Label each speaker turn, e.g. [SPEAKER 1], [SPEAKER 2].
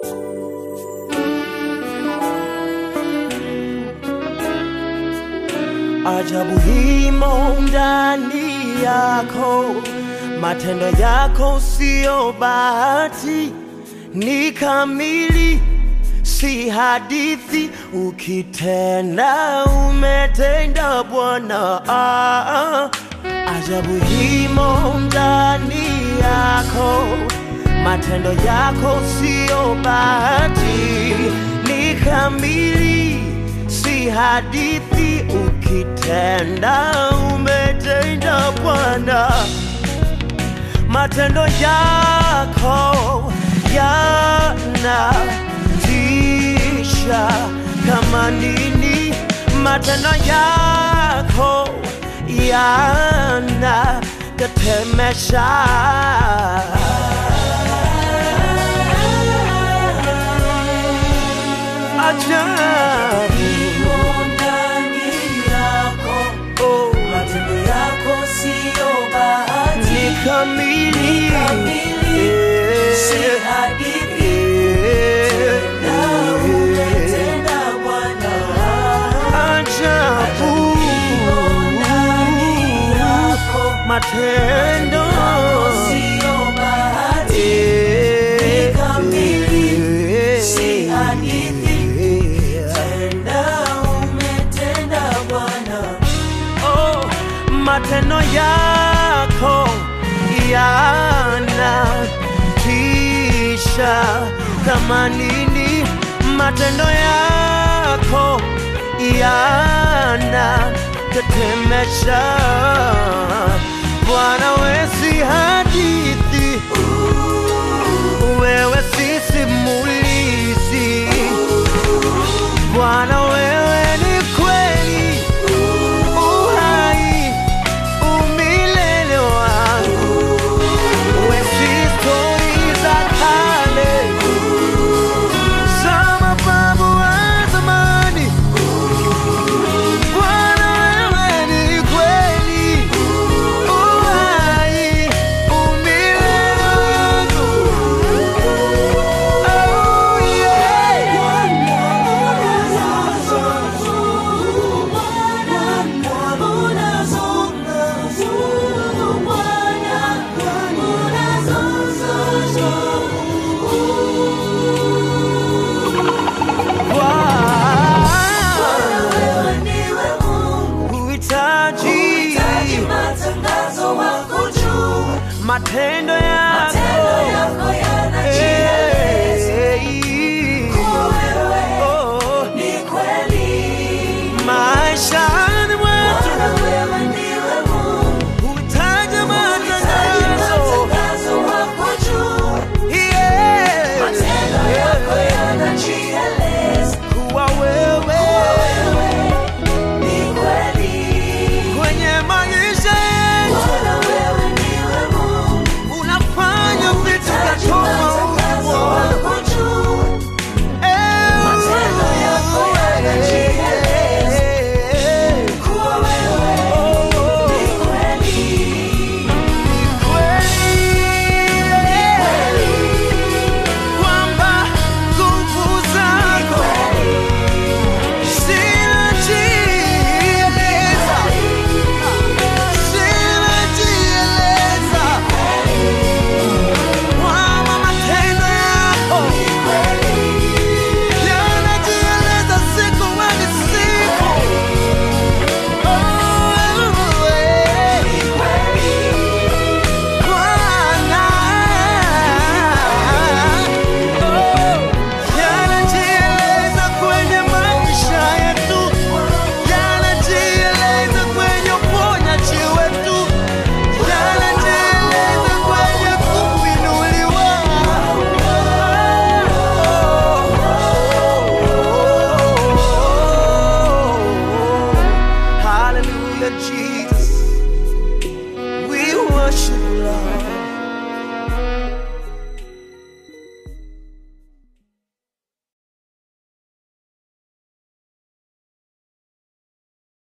[SPEAKER 1] Ajabu himo ndani yako, matendo yako sio bahati, ni kamili, si hadithi. Ukitenda umetenda Bwana. Ah, Ajabu himo ndani yako, matendo yako sio bahati, ni kamili, si hadithi. Ukitenda umetenda Bwana, matendo yako yanatisha kama nini, matendo yako yanatetemesha. Ajabu
[SPEAKER 2] ndani yako,
[SPEAKER 1] oh,
[SPEAKER 2] matendo yako siyo bahati,
[SPEAKER 1] ni kamili,
[SPEAKER 2] kamili, si hadithi.
[SPEAKER 1] Eh,
[SPEAKER 2] Na umetenda Bwana.
[SPEAKER 1] ajabu
[SPEAKER 2] Ndani yako,
[SPEAKER 1] matendo
[SPEAKER 2] siyo bahati,
[SPEAKER 1] Eh,
[SPEAKER 2] kamili,
[SPEAKER 1] eh,
[SPEAKER 2] si hadithi.
[SPEAKER 1] eh,
[SPEAKER 2] tenda umetenda Bwana.
[SPEAKER 1] Oh, matendo yako yanatisha kama nini, matendo yako yanatetemesha. Bwana, we si hadithi